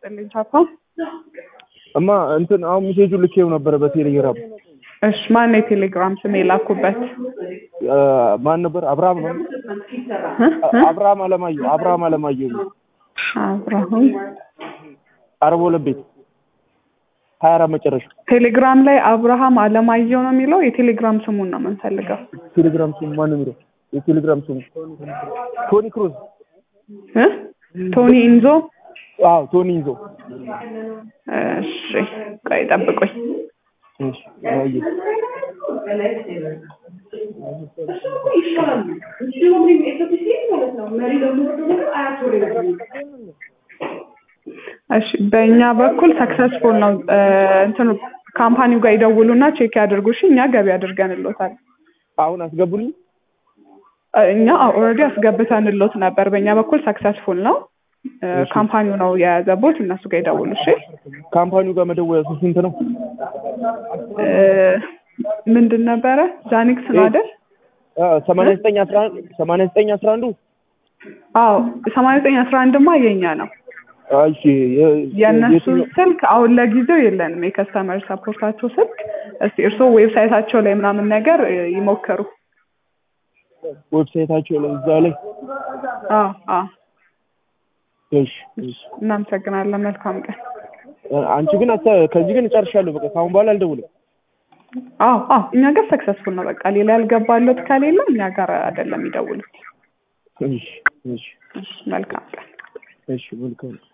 ይስጥልኝ ቻፓ። እማ እንትን አሁን ሜሴጁ ልኬው ነበረ በቴሌግራም እሺ ማን የቴሌግራም ስም የላኩበት? አ፣ ማን ነበር? አብርሃም ነው። እ? እ? አብርሃም አለማየሁ አብርሃም አለማየሁ ነው። አብርሃም አርባ ሁለት ቤት ሀያ አራት መጨረሻ ቴሌግራም ላይ አብርሃም አለማየሁ ነው የሚለው። የቴሌግራም ስሙን ነው የምንፈልገው። ቴሌግራም ስሙ ማን ነው የሚለው? የቴሌግራም ስሙ ቶኒ ክሩዝ። እ? ቶኒ ኢንዞ። አዎ ቶኒ ይዞ እሺ ቆይ ጠብቁኝ። እሺ አየሁ። እሺ በእኛ በኩል ሰክሰስፉል ነው። እ፣ እንትኑ ካምፓኒው ጋር ይደውሉና ቼክ ያድርጉ። እሺ እኛ ገቢ አድርገንሎታል። አሁን አስገቡልኝ። እ፣ እኛ ኦልሬዲ አስገብተንሎት ነበር። በእኛ በኩል ሰክሰስፉል ነው። እ፣ ካምፓኒው ነው የያዘቦት። እነሱ ጋር ይደውሉ። እሺ ካምፓኒው ጋር መደወያ ስንት ነው? እ፣ ምንድን ነበረ ዛኒክስ ነው አይደል? ሰማንያ ዘጠኝ አስራ አንድ ሰማንያ ዘጠኝ አስራ አንዱ አዎ ሰማንያ ዘጠኝ አስራ አንድማ የኛ ነው። እሺ የ- የእነሱ የትኛው- ስልክ አሁን ለጊዜው የለንም፣ የከስተመር ሰፖርታቸው ስልክ። እስቲ እርስዎ ዌብሳይታቸው ላይ ምናምን ነገር እ፣ ይሞክሩ። ዌብሳይታቸው ላይ እዛ ላይ አዎ አዎ። እሺ እሺ እናመሰግናለን። መልካም ቀን። አንቺ ግን አታ- ከዚህ ግን እጨርሻለሁ። በቃ ከአሁን በኋላ አልደውልም። አዎ አዎ፣ እኛ ጋር ሰክሰስፉል ነው። በቃ ሌላ ያልገባለት ከሌለ እኛ ጋር አይደለም ይደውሉት። እሺ እሺ እሺ፣ መልካም ቀን። እሺ መልካም